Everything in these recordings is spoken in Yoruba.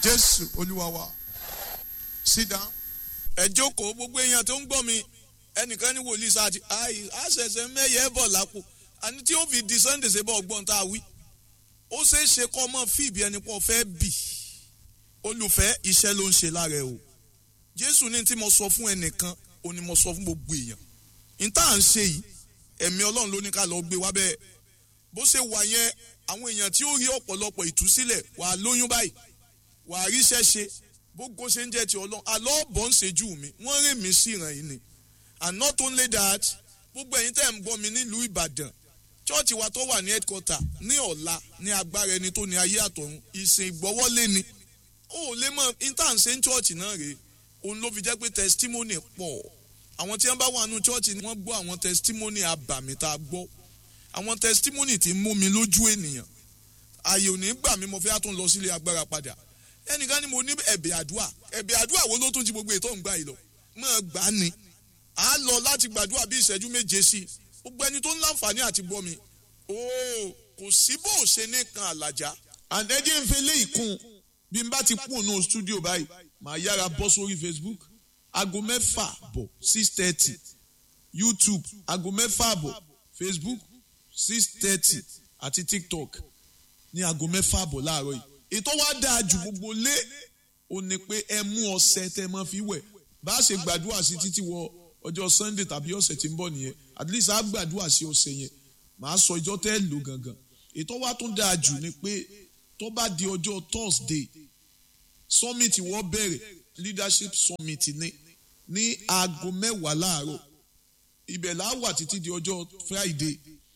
jésù olúwa wa sit down. ẹ jókòó gbogbo èèyàn tó ń gbọ́ mi ẹnìkan ní wòlíì sáàtì àì àṣẹṣẹ mẹ́yẹ bọ̀ lápò àní tí ó fi di sunday ṣe bọ̀ ọgbọ́n tá a wí ó ṣeé ṣe kọ́ ọmọ fíìbì ẹni pọ̀ fẹ́ bì olùfẹ́ iṣẹ́ ló ń ṣe lára ẹ o jésù ní tí mo sọ fún ẹnìkan ó ní mo sọ fún gbogbo èèyàn ní tá à ń ṣe yìí ẹ̀mí ọlọ́run ló ní ká lọ gbé wá bẹ́ẹ̀ bó ṣe wà yẹn àwọn èèyàn tí ó rí ọ̀pọ̀lọpọ̀ ìtúsílẹ̀ wàá lóyún báyìí wàá ríṣẹ́ ṣe bógo ṣe ń jẹ́ ti ọlọ́run àlọ́ bọ̀ ń ṣejú mi wọ́n rìn mí sí ìràn yìí ni and not only that gbogbo ẹ̀yin tẹ́ ń gbọ́ mi nílùú ìbàdàn chọ́ọ̀chì wa tó wà ní headquarter ní ọ̀la ní agbára ẹni tó ní ayé àtọ̀run ìsìn ìgbọ́wọ́lé ni ó lè mọ intanṣe ń chọ́ọ̀chì náà rèé òun ló fi jẹ́ pé testimony pọ̀ àwọn tí wọ́n bá wà nù chọ́ọ̀chì ni wọ́n gbọ́ àwọn testimony abàmì tá a gbọ́ àwọn testimony tí ń mú mi lójú ènìyàn ààyè ò ní gbà mí mo fẹ́ tún lọ sílé agbára padà ẹnìkan ni mo ní ẹ̀bẹ̀ àdúà ẹ̀bẹ̀ àdúà wo ló tún ti gbogbo ètò ìgbà yìí lọ mọ̀ gbà á ni à á lọ láti gbàdúrà bí ìṣẹ́jú méje sí i gbogbo ẹni tó ń láǹfààní àti gbọ́ mi ooo kò sí bó o ṣe ní kan àlàjá. àdẹ́jẹ́ ń fẹ́ lé ìkún bí n bá ti kún ònú studio báyìí màá yára bọ́ sórí facebook aago mẹ́fà bọ̀ six thirty youtube aago mẹ́fà bọ̀ facebook six thirty àti tiktok ní aago mẹ́fà bọ̀ láàárọ̀ yìí ètò wa dáa ju gbogbo lé o ní pé ẹ mú ọṣẹ tẹ mọ fi wẹ̀ bá a ṣe gbàdúrà sí títí wọ ọjọ́ sunday tàbí ọ̀sẹ̀ tí ń bọ̀ nìyẹn at least a gbàdúrà sí ọ̀sẹ̀ yẹn màá sọ ìjọ tẹ́ lò gangan ètò wa tún dáa jù ni pé tó bá di ọjọ́ thursday summit wọ́n bẹ̀rẹ̀ leadership summit ní ní aago mẹ́wàá láàárọ̀ ibẹ̀ là á wà títí di ọjọ́ friday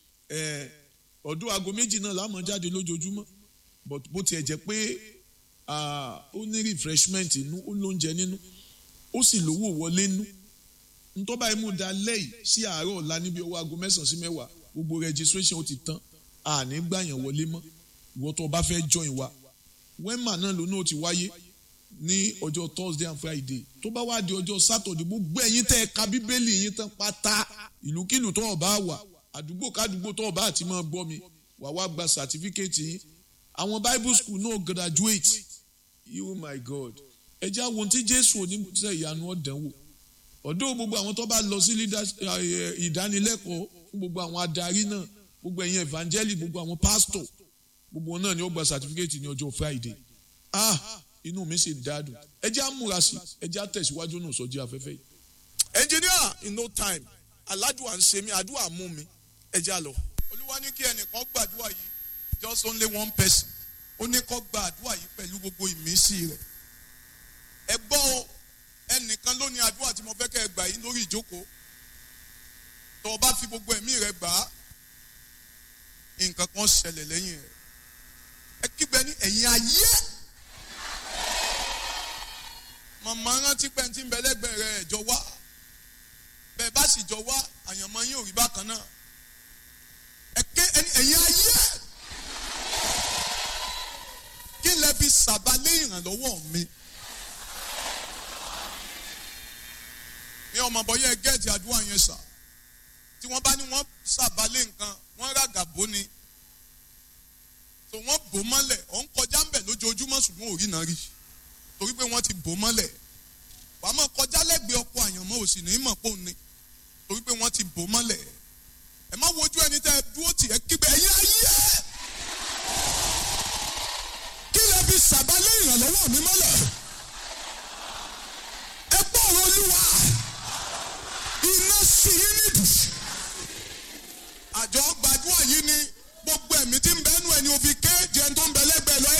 ọdún aago méjì náà la máa jáde lójoojúmọ́ but bó tiẹ̀ jẹ́ pé ó ní refreshment inú ó lóúnjẹ nínú ó sì lówó wọlé nínú ntọ́ba imú da lẹ́yìn sí àárọ̀ ọ̀la níbi ọwọ́ aago mẹ́sàn-án sí mẹ́wàá gbogbo registration ó ti tán àní gbàyàn wọlé mọ́ ìwọ tó o bá fẹ́ join wa wema náà lónà ó ti wáyé ní ọjọ́ thursday and friday tó bá wá di ọjọ́ saturday gbogbo ẹ̀yin tẹ́ ẹ ka bíbélì yín tán pátá ìlúkìlù tó o bá wà àdúgbò kádùgbò tó o bá àti máa gbọ́ mi wà wá gba certificate yín àwọn bible school náà graduate you my god ẹ jẹ́ àwọn tí jésù oníṣẹ́ ìyanu ọ̀dánwò ọ̀dọ́ gbogbo àwọn tó bá lọ sí ìdánilẹ́kọ̀ọ́ fún gbogbo àwọn adarí náà gbogbo ẹ̀yin evangelist gbogbo àwọn pastor gbogbo wọn náà ni ó gba certificate ní ọjọ́ friday ah inú mi sì dádùn ẹ jẹ́ àmúra sí ẹ jẹ́ àtẹ̀síwájú náà sọ́jí afẹ́fẹ́ yìí. engineer in no time aládùá ń ṣe mí àdúrà mú mi ẹ já lọ. olúwa ní kí ẹnìkan gbàdúrà yìí just only one person ó ní kó gbàdúrà yìí pẹ̀lú gbogbo ìmísí rẹ̀ ẹ gbọ́ o ẹnìkan ló ní àdúrà tí mo fẹ́ kẹ́ ẹ gbà yìí lórí ìjókòó tó o bá fi gbogbo ẹ̀mí rẹ gbà á nǹkan kan ṣẹlẹ̀ lẹ́yìn rẹ̀ ẹ kígbe ní ẹ̀yìn ayé màmá rántí pé tí ń bẹ lẹ́gbẹ̀ẹ́ rẹ̀ ẹ̀jọ̀ wá bẹ́ẹ̀ bá sì jọ wá àyànmọ́ yín ò rí bákan náà ẹ ké ẹ̀yìn ayé kí lẹ fi sàbálẹ̀ ìrànlọ́wọ́ mi. ní ọmọ bọ́yá gẹ́ẹ̀tì àdúrà yẹn sà tí wọ́n bá ní wọ́n sàbálẹ̀ nǹkan wọ́n ràgà bó ni tó wọ́n bò mọ́lẹ̀ ọ̀ ń kọjá ń bẹ̀ lójoojúmọ́ ṣùgbọ́n ò rí náà rí torí pé wọ́n ti bò mọ́lẹ̀ wàá mọ̀ kọjá lẹ́gbẹ̀ẹ́ ọkọ̀ àyànmọ́ òsì ní mọ̀ pò ní torí pé wọ́n ti bò mọ́lẹ̀ ẹ má wojú ẹni tẹ́ ẹ dúró tì ẹ kígbe ẹ̀yìn ayé kí lẹ fi sàbálẹ̀ ìrànlọ́wọ́ mi mọ́lẹ̀ ẹ gbọ́ ọ̀rọ̀ olúwa iná sí yín nídìí. àjọ gbàdúrà yìí ni gbogbo ẹ̀mí tí ń bẹ́nu ẹni òfin kéèjì ẹni tó ń bẹ lẹ́gbẹ̀ẹ́ lọ